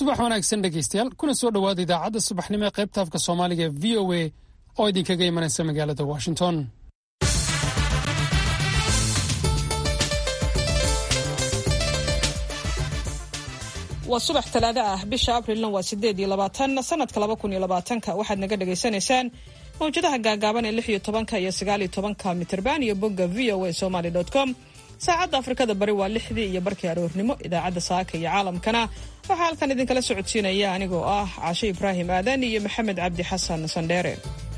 subax wanaagsan dhegaystayaal kuna soo dhowaada idaacadda subaxnimo ee qaybta afka soomaaliga ee v o a oo idinkaga imanaysa magaalada washington waa subax talaado ah bisha abrilna waa sideed iyo labaatan sanadka laba kun iyo labaatanka waxaad naga dhagaysanaysaan mawjadaha gaagaaban ee lix iyo tobanka iyo sagaal iyo tobanka mitirban iyo bogga v o a somaly com saacadda afrikada bari waa lixdii iyo barkii aroornimo idaacadda saaka iyo caalamkana waxaa halkan idinkala socodsiinaya anigoo ah caashe ibraahim aadan iyo maxamed cabdi xasan sandheere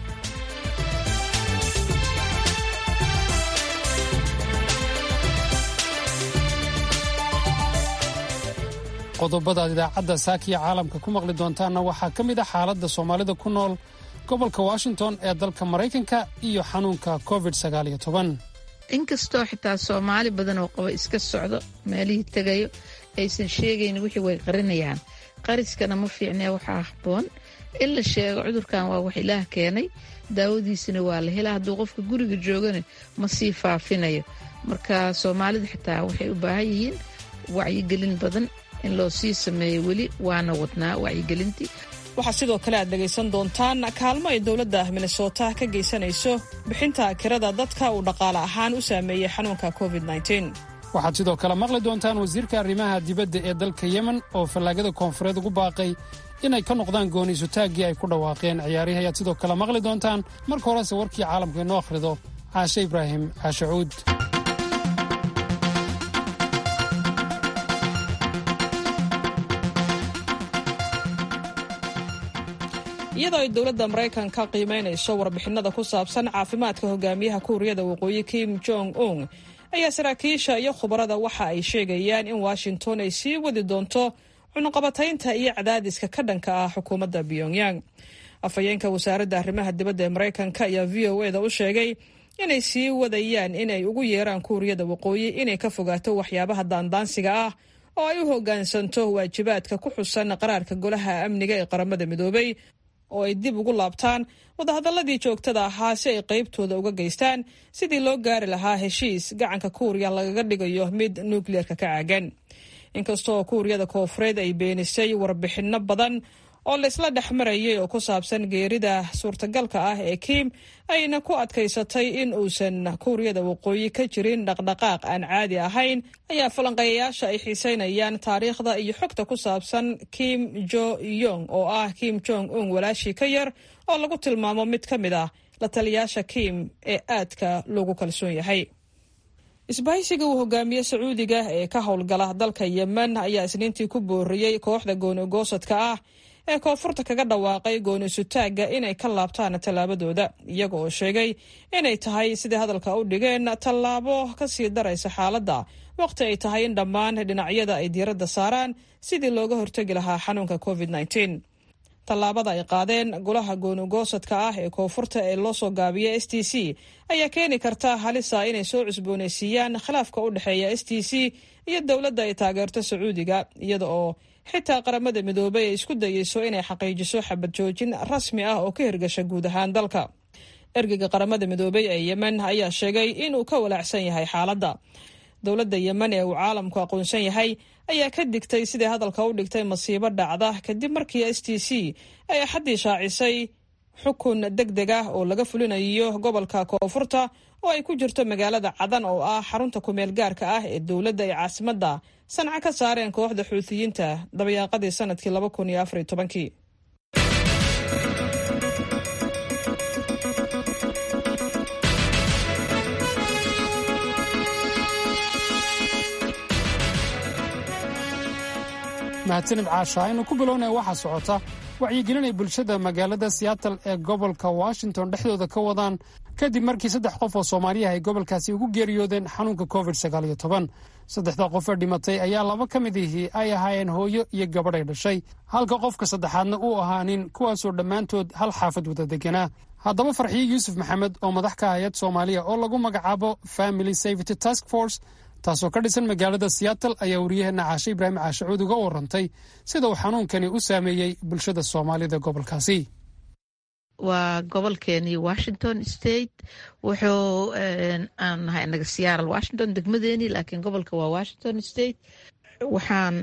qodobada aad idaacadda saakiya caalamka ku maqli doontaanna waxaa ka mid ah xaaladda soomaalida ku nool gobolka washington ee dalka maraykanka iyo xanuunka covid inkastoo xitaa soomaali badan oo qaba iska socdo meelihii tegayo aysan sheegayn wixii way qarinayaan qariskana ma fiicnee waxaa habboon in la sheego cudurkan waa wax ilaah keenay daawadiisana waa la helaa hadduu qofka guriga joogana ma sii faafinayo marka soomaalida xitaa waxay u baahan yihiin wacyigelin badan in loo sii sameeyo weli waana wadnaa wacyigelintii waxaa sidoo kale aad dhegaysan doontaan kaalmo ay dowladda minnesota ka geysanayso bixinta kirada dadka uu dhaqaale ahaan u saameeyey xanuunka covid waxaad sidoo kale maqli doontaan wasiirka arrimaha dibadda ee dalka yemen oo fallaagada koonfureed ugu baaqay inay ka noqdaan gooniisutaaggii ay ku dhawaaqeen ciyaarihi ayaad sidoo kale maqli doontaan marka horese warkii caalamka inoo akhrido caashe ibraahim caashe cuud iyadoo ay dowladda maraykanka qiimaynayso warbixinada ku saabsan caafimaadka hogaamiyaha kuuriyada waqooyi kim jong un ayaa saraakiisha iyo khubarada waxa ay sheegayaan in washington ay sii wadi doonto cunuqabataynta iyo cadaadiska ka dhanka ah xukuumadda pyongyang afhayeenka wasaaradda arrimaha dibadda ee maraykanka ayaa v o eda u sheegay inay sii wadayaan inay ugu yeeraan kuuriyada waqooyi inay ka fogaato waxyaabaha daandaansiga ah oo ay u hoggaansanto waajibaadka ku xusan qaraarka golaha amniga ee qaramada midoobay oo ay dib ugu laabtaan wadahadalladii joogtada ahaa si ay qaybtooda uga geystaan sidii loo gaari lahaa heshiis gacanka kuuriya lagaga dhigayo mid nukliyeerka ka caagan inkastoo kuuriyada koofureed ay beenisay warbixinno badan oo laysla dhex marayay oo ku saabsan geerida suurtagalka ah ee kiim ayna ku adkaysatay in uusan kuuriyada waqooyi ka jirin dhaqdhaqaaq aan caadi ahayn ayaa falanqeeyayaasha ay xiiseynayaan taariikhda iyo xogta ku saabsan kim jo yong oo ah kim jong un walaashii ka yar oo lagu tilmaamo mid ka mid ah la taliyaasha kim ee aadka loogu kalsoon yahay isbahaysiga uu hogaamiye sacuudiga ee ka howlgala dalka yemen ayaa isniintii ku booriyey kooxda goonigoosadka ah ee koonfurta kaga dhawaaqay goonisutaagga inay ka laabtaan tallaabadooda iyaga oo sheegay inay tahay sidai hadalka u dhigeen tallaabo ka sii daraysa xaaladda waqti ay tahay in dhammaan dhinacyada ay diiradda saaraan sidii looga hortegi lahaa xanuunka covid tallaabada ay qaadeen golaha goonigoosadka ah ee koonfurta ee loo soo gaabiya s t c ayaa keeni karta halisa inay soo cusboonaysiiyaan khilaafka u dhexeeya s t c iyo dowladda ay taageerto sacuudiga iyada oo xitaa qaramada midoobay ay isku dayeyso inay xaqiijiso xabad joojin rasmi ah oo ka hirgasha guud ahaan dalka ergeyga qaramada midoobay ee yemen ayaa sheegay inuu ka walaacsan yahay xaaladda dowladda yemen ee uu caalamku aqoonsan yahay ayaa ka digtay sidai hadalka u dhigtay masiibo dhacda kadib markii s t c ay axaddii shaacisay xukun deg deg ah oo laga fulinayo gobolka koonfurta oo ay ku jirto magaalada cadan oo ah xarunta kumeel gaarka ah ee dowladda ay caasimadda sanca ka saareen kooxda xuutiyiinta dabayaaqadii sanadkii laba kun iyo afariyo tobankii mahadsanid caasha aynu ku bilownaya waxaa socota wacyigelinay bulshada magaalada siyaatal ee gobolka washington dhexdooda ka wadaan kadib markii saddex qof oo soomaaliyaha ay gobolkaasi ugu geeriyoodeen xanuunka covid saddexda qof ee dhimatay ayaa laba ka mid ihii ay ahaayeen hooyo iyo gabadhay dhashay halka qofka saddexaadna uu ahaa nin kuwaasoo dhammaantood hal xaafad wada deganaa haddaba farxiyo yuusuf maxamed oo madax ka hayad soomaaliya oo lagu magacaabo family safety task force taasoo ka dhisan magaalada siyaatal ayaa wariyaheenna caashe ibraahim caashacuud uga warantay sida uu xanuunkani u saameeyey bulshada soomaalida gobolkaasi waa gobolkeenii washington state wuxuu aan nahay inaga siyaaral washington degmadeenii laakiin gobolka waa washington state waxaan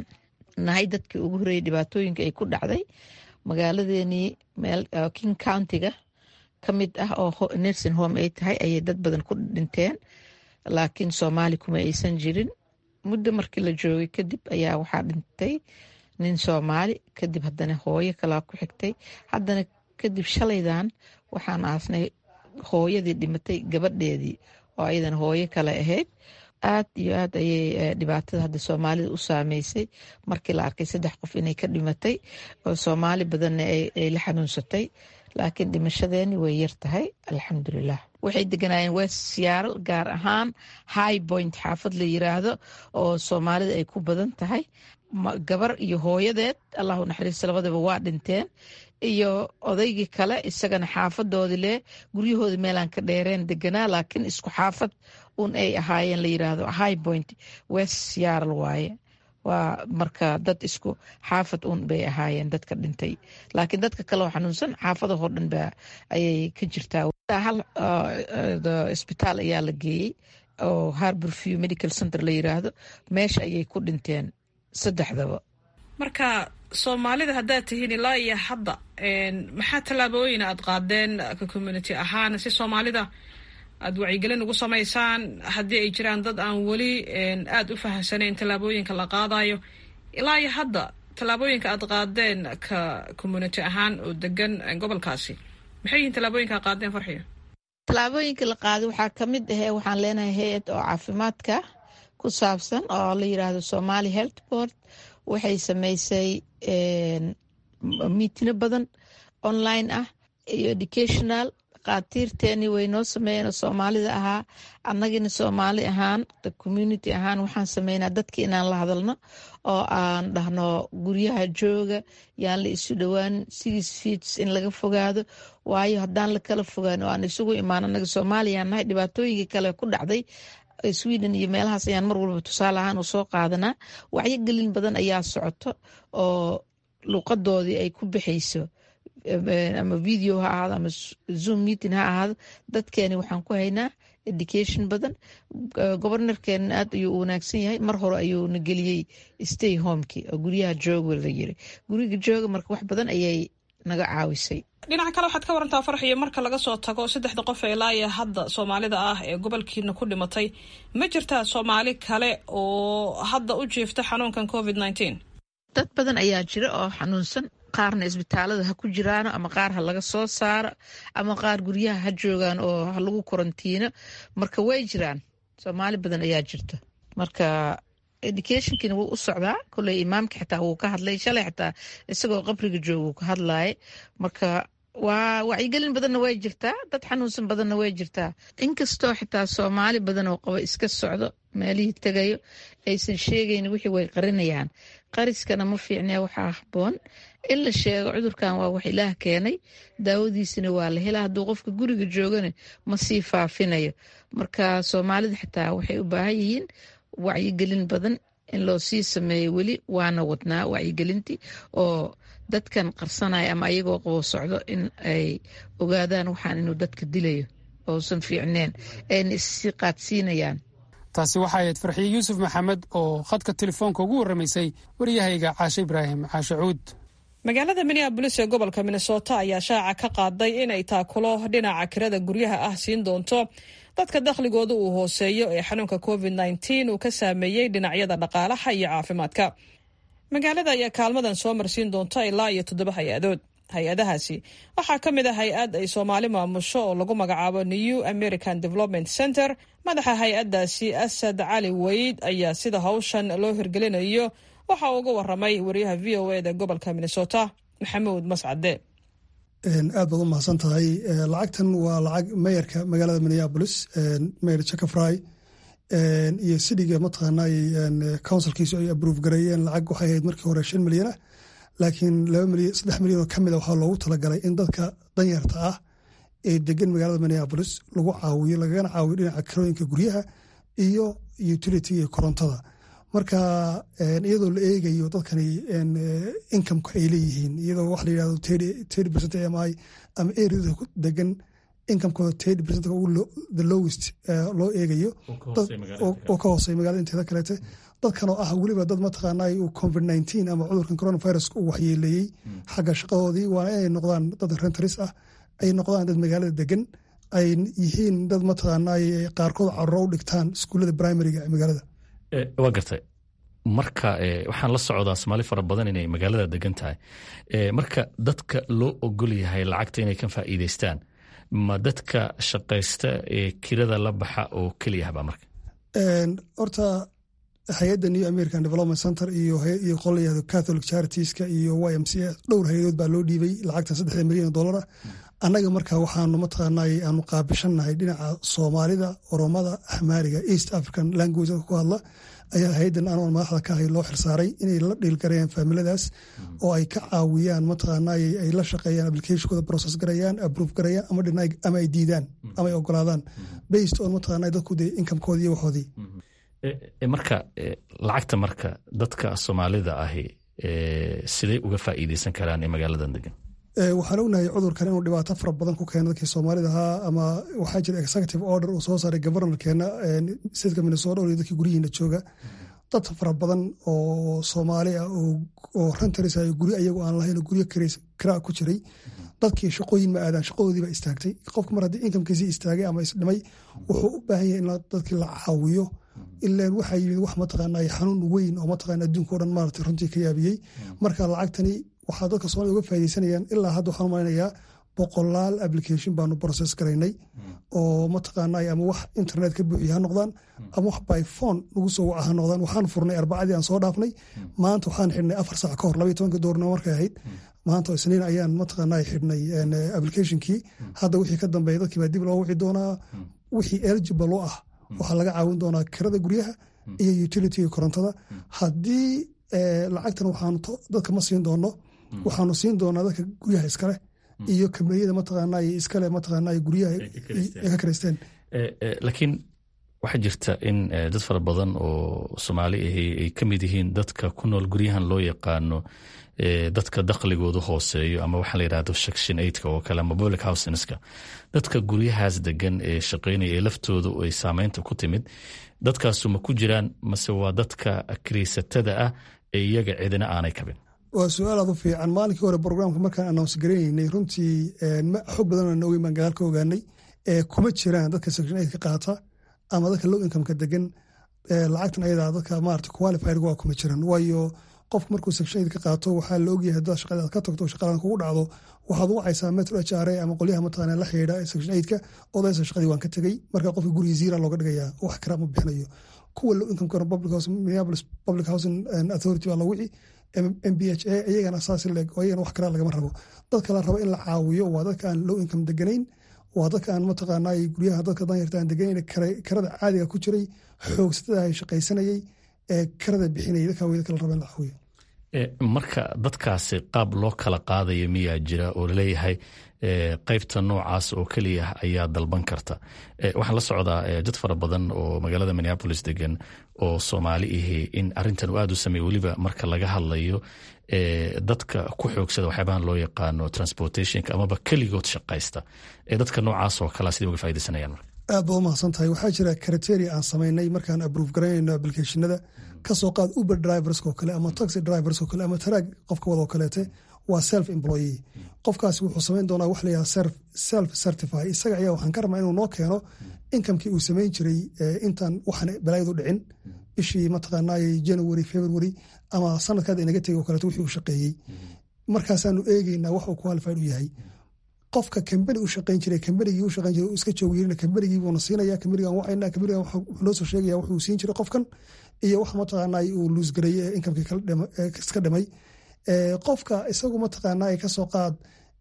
nahay dadkii ugu horeeyay dhibaatooyinka ay ku dhacday magaaladeenii meel king countiga ka mid ah oo nursing home ay tahay ayay dad badan ku dhinteen laakiin soomaali kuma aysan jirin muddo markii la joogay kadib ayaa waxaa dhintay nin soomaali kadib haddana hooyo kalaa ku xigtay haddana kadib shalaydan waxaan aasnay hooyadii dhimatay gabadheedii oo ayadana hooyo kale ahayd aad iyo aad ayay dhibaatada hadda soomaalida u saameysay markii la arkay saddex qof inay ka dhimatay oo soomaali badanna ay la xanuunsatay laakiin dhimashadeeni way yar tahay alxamdulilah waxay deganaayeen west siyaaral gaar ahaan high point xaafad la yiraahdo oo soomaalida ay ku badan tahay gabar iyo hooyadeed allahu naxariista labadaba waa dhinteen iyo odaygii kale isagana xaafadoodii leh guryahoodii meelaan ka dheereen deganaa laakiin isku xaafad un ay ahaayeen la yiraahdo high point west siyaaral waaye waa marka dad isku xaafad un bay ahaayeen dadka dhintay laakiin dadka kale oo xanuunsan xaafadahoo dhan ba ayay ka jirtaa hal isbitaal ayaa la geeyey oo harbor view medical center la yiraahdo meesha ayay ku dhinteen saddexdaba marka soomaalida haddaad tihiin ilaa iyo hadda maxaa tallaabooyin aad qaadeen ka community ahaan si soomaalida aada wacyigelin ugu samaysaan haddii ay jiraan dad aan weli aada u fahamsanayn tallaabooyinka la qaadayo ilaa iyo hadda tallaabooyinka aad qaadeen ka community ahaan oo degan gobolkaasi maxay yihiin tallaabooyinka ad qaadeen farxiyo tallaabooyinka la qaaday waxaa ka mid ahee waxaan leenahay hay-ad oo caafimaadka ku saabsan oo la yiraahdo somali health board waxay sameysay miitino badan online ah iyo educational dhakhaatiirteeni way noo sameeyeen oo soomaalida ahaa annagina soomaali ahaan community ahaan waxaan sameynaa dadki inaan la hadalno oo aan dhahno guryaha jooga yaan la isu dhowaan six feets in laga fogaado waayo haddaan la kala fogaan oo aan isugu imaan annaga soomaaliyaan nahay dhibaatooyinkii kale ku dhacday sweden iyo meelahaas ayaan mar walba tusaale ahaan u soo qaadanaa wacyigelin badan ayaa socoto oo luuqadoodii ay ku bixayso ama video ha ahaado ama zoom meeting ha ahaado dadkeeni waxaan ku haynaa education badan gobornorkeena aad ayuu u wanaagsan yahay mar hore ayuuna geliyey stay homeki oo guryaha jooga la yiri guriga jooga marka wax badan ayay naga caawisay dhinaca kale waxaad ka warantaa farxiyo marka laga soo tago saddexda qof ee ilaaya hadda soomaalida ah ee gobolkiina ku dhimatay ma jirtaa soomaali kale oo hadda u jiifta xanuunkan covid nneteen dad badan ayaa jira oo xanuunsan qaarna isbitaalada ha ku jiraano ama qaar ha laga soo saaro ama qaar guryaha ha joogaan oo ha lagu korantiino marka way jiraan soomaali badan ayaa jirta marka educationkiina wuu u socdaa koley imaamka xitaa wuu ka hadlay shalay xitaa isagoo qabriga jooga wuu ka hadlaaya marka waa wacyigelin badanna way jirtaa dad xanuunsan badanna way jirtaa inkastoo xitaa soomaali badan oo qaba iska socdo meelihii tegayo aysan sheegayn wixii way qarinayaan qariskana ma fiicnee waxaa haboon in la sheego cudurkan waa wax ilaah keenay daawadiisina waa la helaa hadduu qofka guriga joogana ma sii faafinayo marka soomaalida xitaa waxay u baahan yihiin wacyigelin badan in loo sii sameeyo weli waana wadnaa wacyigelintii oo dadkan qarsanaya ama ayagoo qabo socdo in ay ogaadaan waxaan inuu dadka dilayo ousan fiicneen ayna issii qaadsiinayaan taasi waxaa ahayd farxiye yuusuf maxamed oo khadka telefoonka ugu warramaysay waryahayga caashe ibraahim caashe cuud magaalada minneabolis ee gobolka minnesota ayaa shaaca ka qaaday inay taakulo dhinaca kirada guryaha ah siin doonto dadka dakhligooda uu hooseeyo ee xanuunka covid nneteen uu ka saameeyey dhinacyada dhaqaalaha iyo caafimaadka magaalada ayaa kaalmadan soo marsiin doonta ilaa iyo toddoba hay-adood hay-adahaasi waxaa ka mid ah hay-ad ay soomaali maamusho oo lagu magacaabo new american development center madaxa hay-addaasi asad cali weyd ayaa sida hawshan loo hirgelinayo waxa uu uga waramay wariyaha v o eda gobolka minnesota maxamuud mascade aad baad u mahadsan tahay lacagtan waa lacag meyarka magaalada minneabolis meyer jacafry iyo sidiga mataqaanay counsilkiisu ay abrove gareeyeen lacag waxay ahayd markii hore shan milyan ah laakiin saddex milyan oo ka mid a waxaa loogu talagalay in dadka danyarta ah ee degan magaalada minneabolis lagu caawiyo lagagana caawiyo dhinaca kirooyinka guryaha iyo utility iyo korontada marka iyadoo la eegayo dadkani incomeka ay leeyihiin iyadoo wax la yirahdo thirty percent am i ama areada degan incomekooda thirty percent the lowest loo eegayo oo ka hoosey magaalada inteeda kaleete dadkan oo ah weliba dad mataqaanaa uu covid nineteen ama cudurkan coronavirus uu waxyeeleeyey xagga shaqadoodii waana inay noqdaan dad rentaris ah ay noqdaan dad magaalada degan ay yihiin dad mataqaanaa qaarkood caruro u dhigtaan iskuullada primariga ee magaalada waa gartay marka waxaan la socdaa soomaali fara badan inay magaalada degan tahay marka dadka loo ogol yahay lacagta inay ka faa'iideystaan ma dadka shaqaysta ee kirada la baxa oo keliyahba marka horta hay-adda new american development center iyo iyo qolayahdo catholic charitiska iyo y m c a dhowr hay-adood baa loo dhiibay lacagtan saddexda milyan oo dollara annaga marka waxaanu mataqaanay aanu qaabishannahay dhinaca soomaalida oromada axmaariga east african language ku hadla ayaa hay-addan anoon madaxda ka ahay loo xirsaaray inay la dhiilgarayaan faamiladaas oo ay ka caawiyaan mataqaanay ay la shaqeeyaan applicationkooda process garayaan approve garayaan ama dhinay ama ay diidaan ama ay ogolaadaan based on mataqaanay dadku dee incomekoodii iyo waxoodii marka lacagta marka dadka soomaalida ahi siday uga faa'iideysan karaan ee magaaladan degan waxaan ognahay cudurkan inuu dhibaato fara badan ku keeno dadkii soomaalida ahaa ama waxaa jira executive order uu soo saaray governorkeena stateka minnesota oo dadkii guryihiina jooga dad fara badan oo soomaali ah oo rentaris ah guryo ayagu aan lahayn guryo kiraa ku jiray dadkii shaqooyin ma aadaan shaqadoodii baa istaagtay qofka mar haddii inkamkiisii istaagay ama isdhimay wuxuu u baahan yahay in dadkii la caawiyo ilaan waxaa yimid wax mataqaanaa xanuun weyn oo mataqaana adduunka o dhan maarata runtii ka yaabiyey marka lacagtani waxaa dadka soomaalida uga faaideysanayaan ilaa hadda waxaan umaleynayaa boqolaal application baanu process garaynay oo mataqaanaa ama wax internet ka buuxiya ha noqdaan ama wax by phone lagu soo waca ha noqdaan waxaan furnay arbacadii aan soo dhaafnay maanta waxaan xidhnay afar saac ka hor labaiy tobanka doornimo markay ahayd maanta isniin ayaan mataqaanaa xidhnay applicationkii hadda wixii ka dambeeya dadkii baa dib loo wici doonaa wixii eligible u ah waxaa laga caawin doonaa kirada guryaha iyo utilityga korontada haddii lacagtan waxaanu dadka ma siin doono waxaanu siin doonaa dadka guryaha iskaleh iyo kambaniyada mataqaanaa iskale mataqaanaa guryaha ay ka karaysteen laakiin waxaa jirta in dad fara badan oo soomaali ahi ay ka mid yihiin dadka ku nool guryahan loo yaqaano dadka dakhligoodu hooseeyo ama waxaa la yidhahdo section eigtka oo kale ama public housinska dadka guryahaas degan ee shaqeynaya ee laftoodu ay saameynta ku timid dadkaasu ma ku jiraan mase waa dadka kiraysatada ah ee iyaga cidina aanay kabin waa su-aal aad u fiican maalinkii hore brograamka markaan announce garaynaynay runtii xog badan aan ogeyn baan gadaal ka ogaanay kuma jiraan dadka section eigtka qaata ama dadka low incomeka degan lacagtan ayadaa dadka maarata qualified waa kuma jiran waayo qofku markuu section eid ka qaato waxaa la ogyahay haddaad shaqada aad ka tagto shaqadan kugu dhacdo waxaad wacaysaa metro h r a ama qolyaha mataqaana la xidhiidha section eidka odaysa shaqadii waan ka tegey marka qofka gurigii ziira looga dhigayaa wax kara ma bixinayo kuwa low income kana public house minneapolis public housing authority baa la wici m b h a iyagana saas leeg oo iyagana wax karaa lagama rabo dadka la rabo in la caawiyo waa dadka aan low income deganayn waa dadka aan mataqaanaa guryaha dadka danyarta aan deganayn karada caadiga ku jiray xoogsatada ay shaqaysanayay ee karada bixinayay dadka way dadka la rabo in la caawiyo marka dadkaasi qaab loo kala qaadaya miyaa jira oo laleeyahay qaybta noocaas oo keliya ayaa dalban karta waxaan la socdaa dad fara badan oo magaalada minneapolis degan oo soomaali ahi in arintan uu aad u sameey weliba marka laga hadlayo dadka ku xoogsada waxyaabahan loo yaqaano transportationka amaba keligood shaqaysta ee dadka noocaas oo kalea siday uga faidaysanayaan marka aad baad umahadsan tahay waxaa jira criteria aan samaynay markaan aprove garaynayno applicationada kasoo qaad uber driverskoo kale ama taxi driverskoo kale ama taraag qofka wadoo kaleete waa self employee qofkaasi wuxuu samayn doonaa wax layaha self certify isaga ayaa waxaan ka rabnaa inuu noo keeno inkamkii uu samayn jiray intaan waxaan balaayadu dhicin bishii mataqaanay january february ama sanadkaad inaga tegay oo kaleeto wixii uu shaqeeyey markaasaanu eegeynaa wax uu qualified u yahay qofka kambani u shaqayn jiray kambanigii u shaqayn jiray iska joogyeerina kambanigii buuna siinaya kambanigan wacayna kambanigan wuxuu noo soo sheegaya wuxuu siin jiray qofkan iyo wax mataqaanaa uu luusgareeyey ee inkamkii iska dhimay qofka isagu mataqaanaa kasoo qaad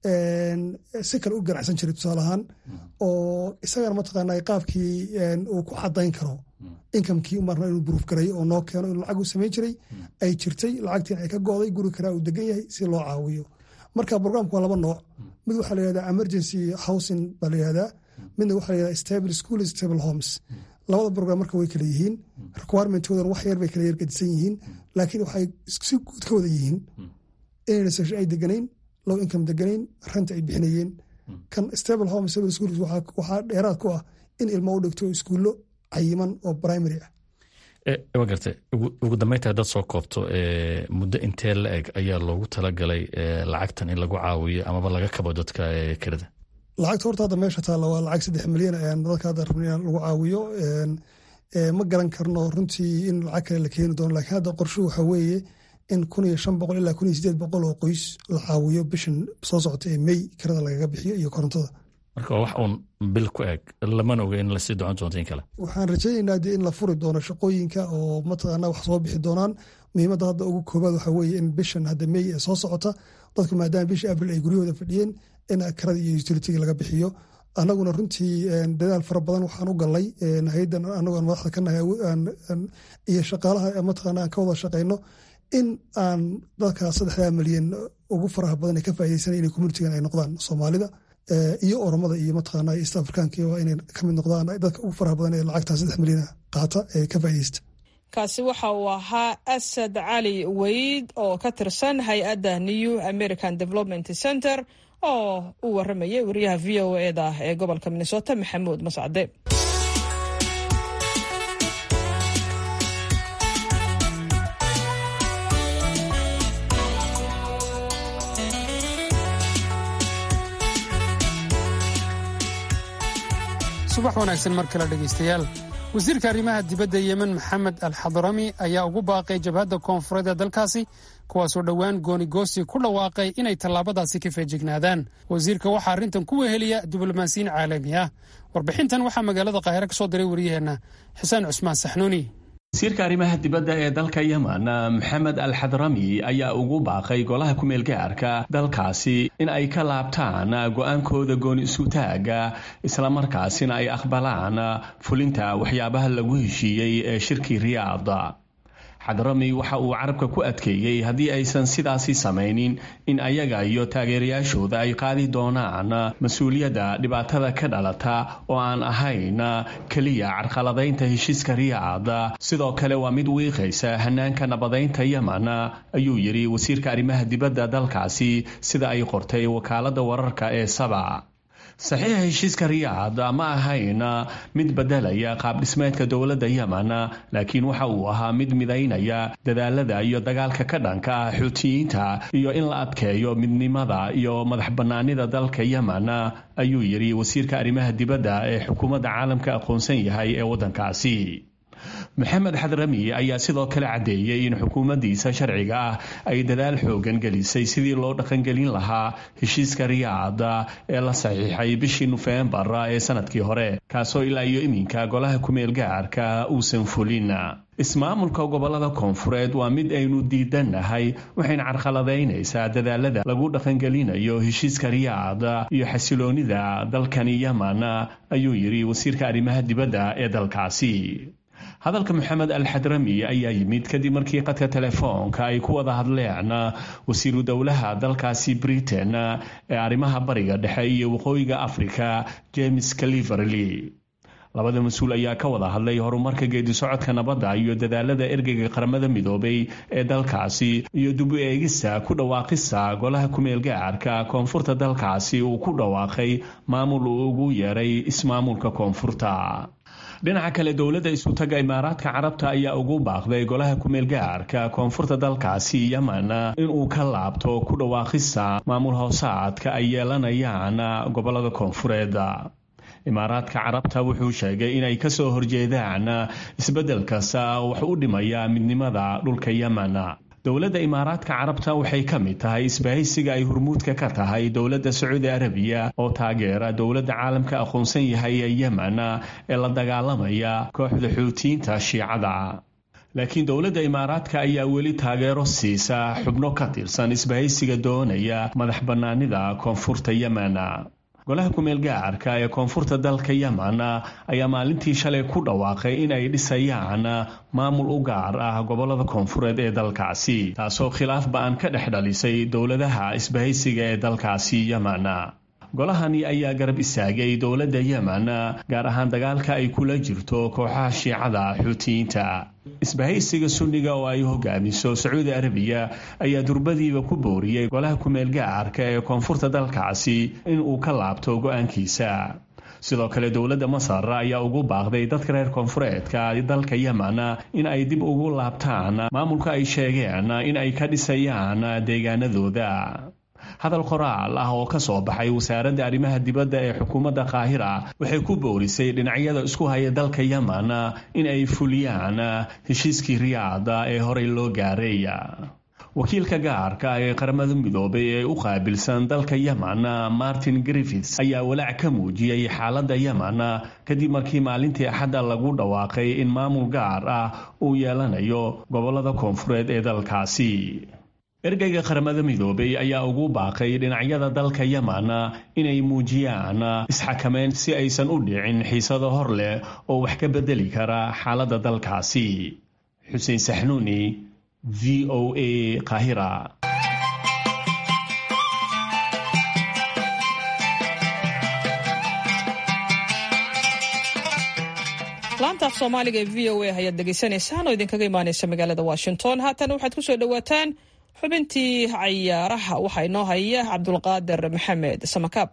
si kale u ganacsan jiray tusaale ahaan oo isagana mataqaanaa qaabkii uu ku cadayn karo inkamkii marna inuu buruuf gareeyo oo noo keeno inuu lacag u samayn jiray ay jirtay lacagtiin ay ka go'day guri karaa uu degan yahay si loo caawiyo marka programka waa laba nooc mid waxaa la yihahdaa emergency housing baa la yihahdaa midna waxaa la yihahdaa stable school stable homes labada program marka way kala yihiin requirementoodana wax yar bay kala yargadisan yihiin laakiin waxay si guud ka wada yihiin inayna section ay deganayn low income deganayn ranta ay bixinayeen kan stable home stable schools waxaa dheeraad ku ah in ilmo u dhigto iskuullo cayiman oo primary ah wa gartay ugu dambeynta haddaad soo koobto muddo intee la eg ayaa loogu talagalay lacagtan in lagu caawiyo amaba laga kabo dadka kirada lacagta horta hadda meesha taalla waa lacag saddex milyan ayaan dadka hadda rabna in lagu caawiyo ma garan karno runtii in lacag kale la keeni doono lakiin hadda qorshuhu waxaa weeye in kun iyo shan boqol ilaa kun iyo sideed boqol oo qoys la caawiyo bishan soo socota ee mey kirada lagaga bixiyo iyo korontada marka wax uun bil ku eg lamana oga in lasii docon doonto in kale waxaan rajaynaynaa dee in la furi doono shaqooyinka oo mataqaana wax soo bixi doonaan muhiimadda hadda ugu koobaad waxaa weeye in bishan hadda mey ee soo socota dadku maadaama bishii abril ay guryahooda fadhiyeen in kirada iyo utilitiga laga bixiyo anaguna runtii dadaal fara badan waxaan u galnay hay-addan anagoon madaxda ka nahay iyo shaqaalaha mataqaana aan ka wada shaqayno in aan dadka saddexdaa milyan ugu faraha badan ee ka faa'iideysanay inay communitigan ay noqdaan soomaalida iyo oromada iyo mataqaana east africanka waa inay ka mid noqdaan dadka ugu faraha badan ee lacagtaa saddex milyan qaata ee ka faa'iideysta kaasi waxa uu ahaa asad cali weyd oo ka tirsan hay-adda new american development center oo u waramayay wariyaha v o eda ee gobolka minnesota maxamuud mascade subax wanaagsan mar kale dhegaystayaal wasiirka arrimaha dibadda yemen maxamed al xadrami ayaa ugu baaqay jabhadda koonfureed ee dalkaasi kuwaasoo dhowaan goonigoosi ku dhawaaqay inay tallaabadaasi ka feejignaadaan wasiirka waxaa arrintan ku weheliya diblomaasiyiin caalami ah warbixintan waxaa magaalada qaahire ka soo diray wariyaheenna xuseen cusmaan saxnuuni wasiirka arrimaha dibadda ee dalka yemen maxamed al xadrami ayaa ugu baaqay golaha ku-meelgaarka dalkaasi in ay ka laabtaan go-aankooda gooni isutaaga islamarkaasina ay aqbalaan fulinta waxyaabaha lagu heshiiyey ee shirkii riyaada xadrami waxa uu carabka ku adkeeyey haddii aysan sidaasi samaynin in ayaga iyo taageerayaashooda ay qaadi doonaan mas-uuliyadda dhibaatada ka dhalata oo aan ahayn keliya carqaladaynta heshiiska riyaada sidoo kale waa mid wiiqaysa hanaanka nabadaynta yemen ayuu yidhi wasiirka arrimaha dibadda dalkaasi sida ay qortay wakaaladda wararka ee saba saxiixa heshiiska riyaad ma ahayn mid bedelaya qaabdhismeedka dowladda yemen laakiin waxa uu ahaa mid midaynaya dadaalada iyo dagaalka ka dhanka ah xuutiyiinta iyo in la adkeeyo midnimada iyo madax bannaanida dalka yemen ayuu yidhi wasiirka arrimaha dibadda ee xukuumadda caalamka aqoonsan yahay ee waddankaasi maxamed xadrami ayaa sidoo kale caddeeyey in xukuumaddiisa sharciga ah ay dadaal xoogan gelisay sidii loo dhaqangelin lahaa heshiiska riyaada ee la saxiixay bishii nofembar ee sanadkii hore kaasoo ilaa iyo iminka golaha ku-meel gaarka uusan fulin ismaamulka gobolada koonfureed waa mid aynu diidannahay waxayna carqaladaynaysaa dadaalada lagu dhaqangelinayo heshiiska riyaada iyo xasiloonida dalkani yemen ayuu yidhi wasiirka arrimaha dibadda ee dalkaasi hadalka maxamed al xadrami ayaa yimid kadib markii qadka telefoonka ay ku wada hadleen wasiiru dowlaha dalkaasi britain ee arrimaha bariga dhexe iyo waqooyiga africa james caliverley labada mas-uul ayaa ka wada hadlay horumarka geedi socodka nabadda iyo dadaalada ergeyga qaramada midoobay ee dalkaasi iyo dib u eegista ku dhawaaqista golaha ku-meel gaarka koonfurta dalkaasi uu ku dhawaaqay maamul uu ugu yeeray ismaamulka koonfurta dhinaca kale dowladda isutaga imaaraadka carabta ayaa ugu baaqday golaha ku-meel gaarka koonfurta dalkaasi yemen inuu ka laabto ku dhawaaqista maamul hoosaadka ay yeelanayaan gobolada koonfureed imaaraadka carabta wuxuu sheegay inay kasoo horjeedaan isbeddel kasta wax u dhimaya midnimada dhulka yemen dowladda imaaraadka carabta waxay ka mid tahay isbahaysiga ay hormuudka ka tahay dowladda sacuudi arabiya oo taageera dowladda caalamka aqoonsan yahay ee yemen ee la dagaalamaya kooxda xuutiyiinta shiicada laakiin dowladda imaaraadka ayaa weli taageero siisa xubno ka tirsan isbahaysiga doonaya madax bannaanida koonfurta yemen golaha ku-meel gaarka ee koonfurta dalka yemen ayaa maalintii shalay ku dhawaaqay in ay dhisayaan maamul u gaar ah gobolada koonfureed ee dalkaasi taasoo khilaaf ba-an ka dhex dhalisay dowladaha isbahaysiga ee dalkaasi yemen golahani ayaa garab istaagay dowladda yemen gaar ahaan dagaalka ay kula jirto kooxaha shiicada xuutiyiinta isbahaysiga sunniga oo ay hogaamiso sacuudi arabiya ayaa durbadiiba ku booriyey golaha ku-meel gaarka ee koonfurta dalkaasi in uu ka laabto go-aankiisa sidoo kale dowladda masar ayaa ugu baaqday dadka reer koonfureedka dalka yemen in ay dib ugu laabtaan maamulka ay sheegeen in ay ka dhisayaan deegaanadooda hadal qoraal ah oo ka soo baxay wasaaradda arrimaha dibadda ee xukuumadda qaahira waxay ku boorisay dhinacyada isku haya dalka yemen in ay fuliyaan heshiiskii riyaada ee horey loo gaaray wakiilka gaarka ee qaramada midoobay ee u qaabilsan dalka yemen martin griffits ayaa walaac ka muujiyey xaaladda yemen kadib markii maalintii axadda lagu dhawaaqay in maamul gaar ah uu yeelanayo gobollada koonfureed ee dalkaasi ergeyga qaramada midoobay ayaa ugu baaqay dhinacyada dalka yemen inay muujiyaan isxakameyn si aysan u dhicin xiisado hor leh oo wax ka bedeli kara xaaladda dalkaasi xuseen saxnuuni v o a kahira laanta af soomaaliga ee v o a ayaad dhegaysanaysaan oo idinkaga imaaneysa magaalada washington haatan waxaad ku soo dhowaataan xubintii cayaaraha waxaa inoo haya cabdulqaadir maxamed samakaab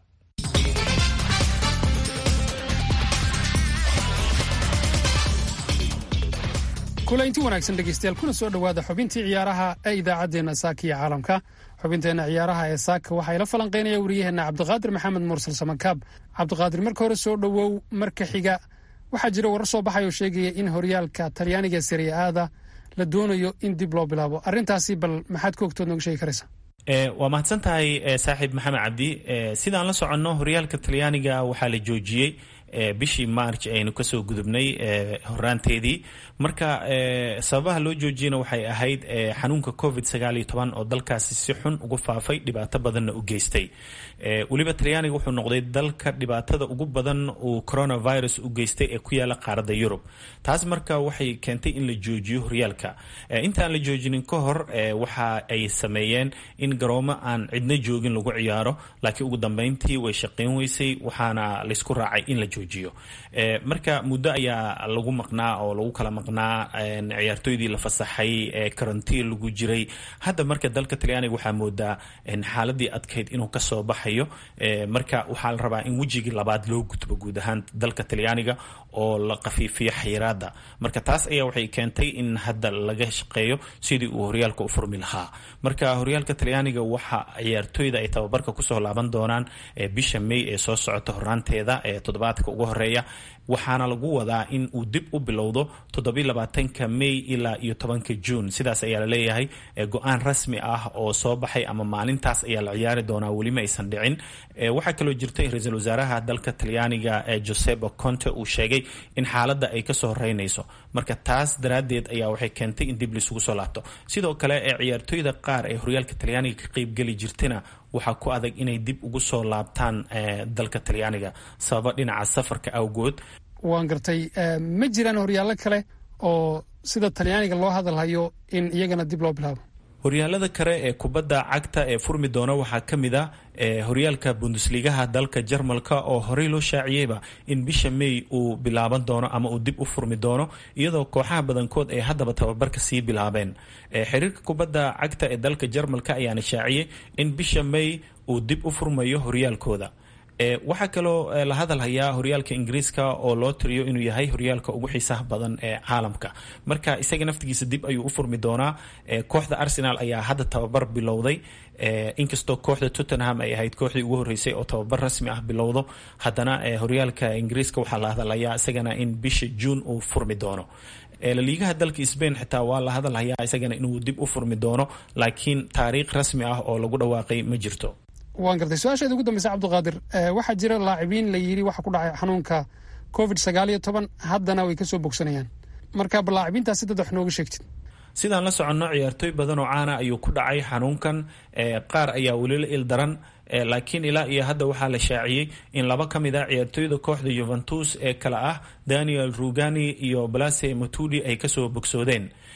kulaynti wanaagsan dhegeystayaal kuna soo dhowaada xubintii ciyaaraha ee idaacaddeenna saaka iyo caalamka xubinteenna ciyaaraha ee saaka waxaa ila falanqeynaya wariyaheenna cabdiqaadir maxamed mursal samakaab cabdiqaadir marka hore soo dhowow marka xiga waxaa jira warar soo baxay oo sheegaya in horyaalka talyaaniga serie aada la doonayo in dib loo bilaabo arrintaasi bal maxaad ka ogtood nooga sheegi karaysa waa mahadsan tahay saaxiib maxamed cabdi sidaan la soconno horyaalka talyaaniga waxaa la joojiyey bishii march aynu kasoo gudubnay horaanteedii marka sababaha loo joojiyana waxay ahayd xanuunka covid sagaal iyo toban oo dalkaasi si xun ugu faafay dhibaato badanna u geystay weliba talyaaniga wuxuu noqday dalka dhibaatada ugu badan uu coronavirus u geystay ee ku yaala qaaradda yurub taas marka waxay keentay in la joojiyo horyaalka intaan la joojinin ka hor waxa ay sameeyeen in garoomo aan cidna joogin lagu ciyaaro laakiin ugu dambeyntii way shaqayn weysay waxaana laysku raacay in la joojiyo marka muddo ayaa lagu maqnaa oo lagu kala maqnaa ciyaartooydii la fasaxay karantiin lagu jiray hadda marka dalka talyaaniga waxaa moodaa xaaladii adkayd inuu kasoo baxayo marka waxaa la rabaa in wejigii labaad loo gudbo guud ahaan dalka talyaaniga oo la qafiifiyo xayiraada marka taas ayaa waxay keentay in hadda laga shaqeeyo sidii uu horyaalka u furmi lahaa marka horyaalka talyaaniga waxa ciyaartooyda ay tababarka kusoo laaban doonaan bisha may ee soo socota horaanteeda ee toddobaadka ugu horeeya waxaana lagu wadaa in uu dib u bilowdo toddobylabaatanka may ilaa iyo tobanka juun sidaas ayaa la leeyahay go-aan rasmi ah oo soo baxay ama maalintaas ayaa la ciyaari doonaa welima aysan dhicin waxaa kaloo jirta in ra-iisul wasaaraha dalka talyaaniga josebo conte uu sheegay in xaaladda ay kasoo horeynayso marka taas daraaddeed ayaa waxay keentay in dib laisugu soo laabto sidoo kale ee ciyaartooyda qaar ee horyaalka talyaaniga ka qeybgeli jirtana waxaa ku adag inay dib ugu soo laabtaan dalka talyaaniga sababa dhinaca safarka awgood waan gartay ma jiraan horyaallo kale oo sida talyaaniga loo hadalhayo in iyagana dib loo bilaabo horyaalada kale ee kubadda cagta ee furmi doona waxaa ka mid a horyaalka bundesligaha dalka jarmalka oo horey loo shaaciyeyba in bisha may uu bilaaban doono ama uu dib u furmi doono iyadoo kooxaha badankood ay haddaba tababarka sii bilaabeen xiriirka kubadda cagta ee dalka jarmalka ayaana shaaciyey in bisha may uu dib u furmayo horyaalkooda waxaa kaloo la hadal hayaa horyaalka ingiriiska oo loo tiriyo inuu yahay horyaalka ugu xiisaha badan ee caalamka marka isaga naftigiisa dib ayuu u furmi doonaa kooxda arsenal ayaa hadda tababar bilowday inkastoo kooxda tottenham ay ahayd kooxdii ugu horeysay oo tababar rasmi ah bilowdo haddana horyaalka ingiriiska waxaa la hadalhayaa isagana in bisha juun uu furmi doono laliigaha dalka sbain xitaa waa la hadalhayaa isagana inuu dib u furmi doono laakiin taariikh rasmi ah oo lagu dhawaaqay ma jirto waan gartay su-aasheeda ugu dambeysa cabdiqaadir waxaa jira laacibiin la yidhi waxa ku dhacay xanuunka covid sagaal iyo toban haddana way kasoo bogsanayaan marka bal laacibiintaas si dad wax nooga sheegtid sidaan la soconno ciyaartooy badan oo caana ayuu ku dhacay xanuunkan qaar ayaa weli la il daran laakiin ilaa iyo hadda waxaa la shaaciyey in laba ka mid ah ciyaartooyda kooxda yuventus ee kale ah daniel rugani iyo blase matudi ay kasoo bogsoodeen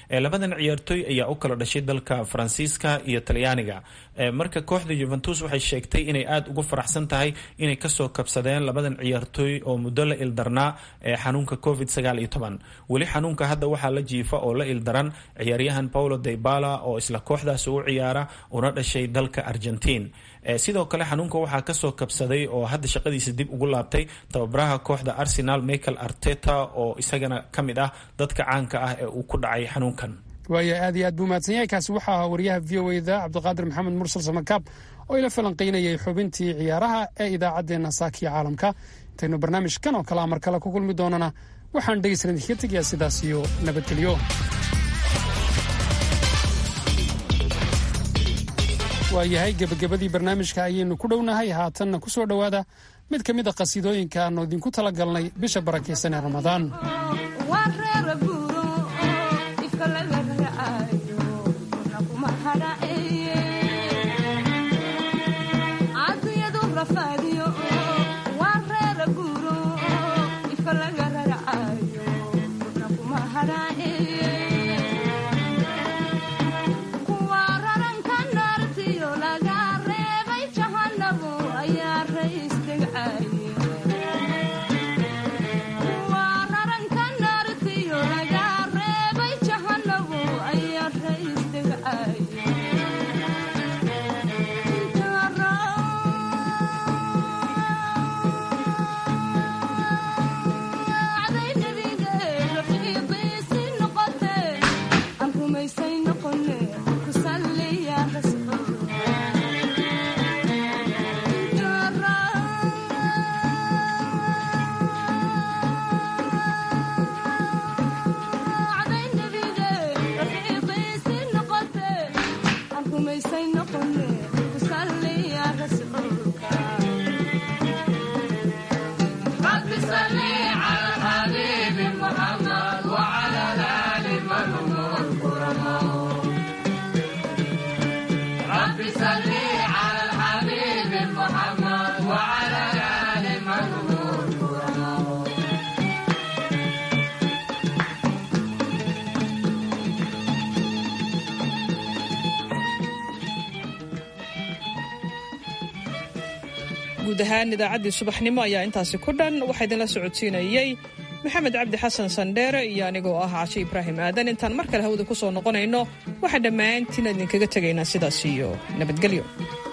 labadan ciyaartooy ayaa u kala dhashay dalka faransiiska iyo talyaaniga marka kooxda juventus waxay sheegtay inay aada ugu faraxsan tahay inay kasoo kabsadeen labadan ciyaartooy oo muddo la ildarnaa xanuunka covid sagaal iyo toban weli xanuunka hadda waxaa la jiifa oo la ildaran ciyaaryahan paulo daybala oo isla kooxdaas u ciyaara una dhashay dalka argentiin sidoo kale xanuunka waxaa kasoo kabsaday oo hadda shaqadiisa dib ugu laabtay tababaraha kooxda arsenal michael arteta oo isagana ka mid ah dadka caanka ah ee uu ku dhacay xanuunkan waaya aad iyo aad buu mahadsan yahay kaasi waxaa ahaa wariyaha v o eda cabdiqaadir maxamed mursal samakaab oo ila falanqaynayay xubintii ciyaaraha ee idaacaddeenna saakiya caalamka intaynu barnaamijkan oo kale amar kale ku kulmi doonana waxaan dhegeysan idinkaga tegayaa sidaas iyo nabadgelyo waayahay gebagabadii barnaamijka ayaynu ku dhownahay haatanna ku soo dhowaada mid ka mid a qhasiidooyinka aanu idinku tala galnay bisha barakaysan ee ramadaan guud ahaan idaacaddii subaxnimo ayaa intaasi ku dhan waxaa idinla socodsiinayey maxamed cabdi xasan sandheere iyo anigoo ah cashe ibraahim aadan intaan mar kale hawada ku soo noqonayno waxaa dhammaantiin idinkaga tegaynaa sidaas iyo nabadgelyo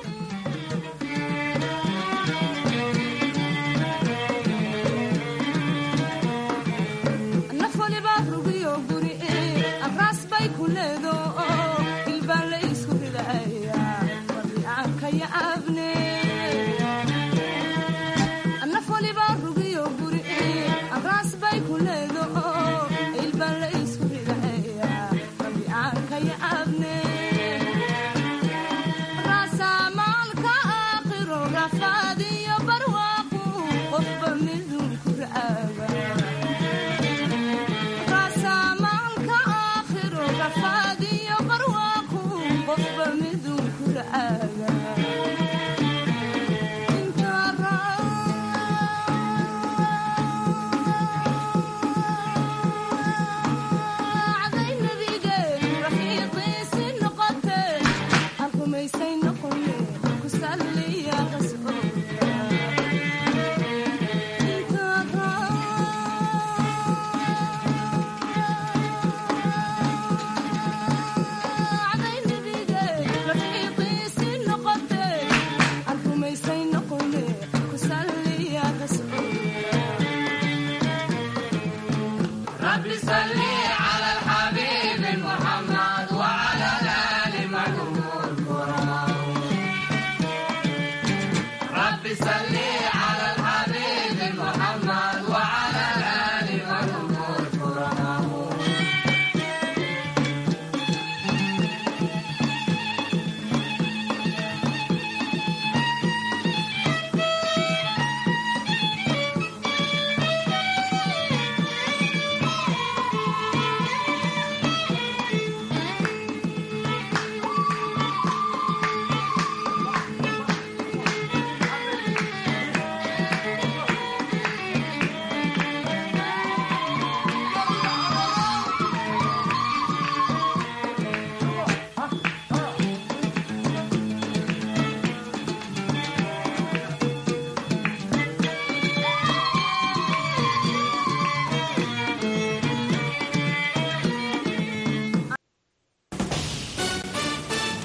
رب صل على الحبيب محمد وعلى آل محمد